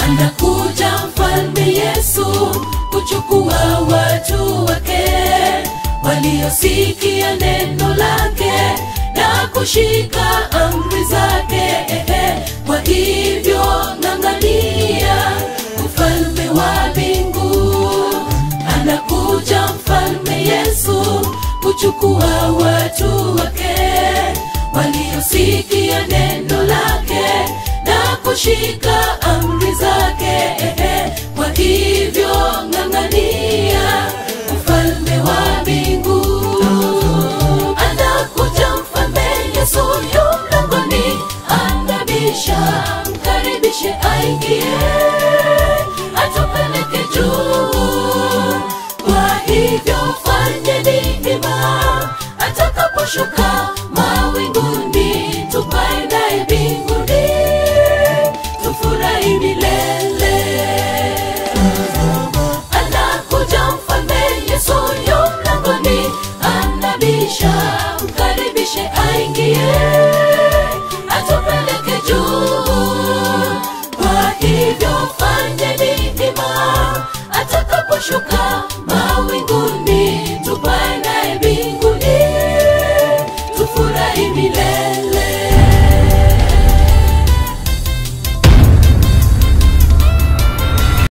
anakuja mfalme Yesu kuchukua watu wake waliosikia neno lake na kushika amri zake. Ehe, Kwa hivyo ng'ang'ania ufalme wa mbingu. Anakuja mfalme Yesu kuchukua watu wake waliosikia neno lake na kushika amri zake. Ehe, Kwa hivyo ng'ang'ania ufalme wa mbingu. Anakuja mfalme Yesu yu mlangoni, anabisha, mkaribishe aingie, atupeleke juu. Kwa hivyo fanyeni hima, atakaposhuka mawinguni, tupae naye mbinguni, tufurahi milele anakuja mfalme Yesu yu mlangoni, anabisha, mkaribishe aingie, atupeleke juu. Kwa hivyo fanyeni hima, atakaposhuka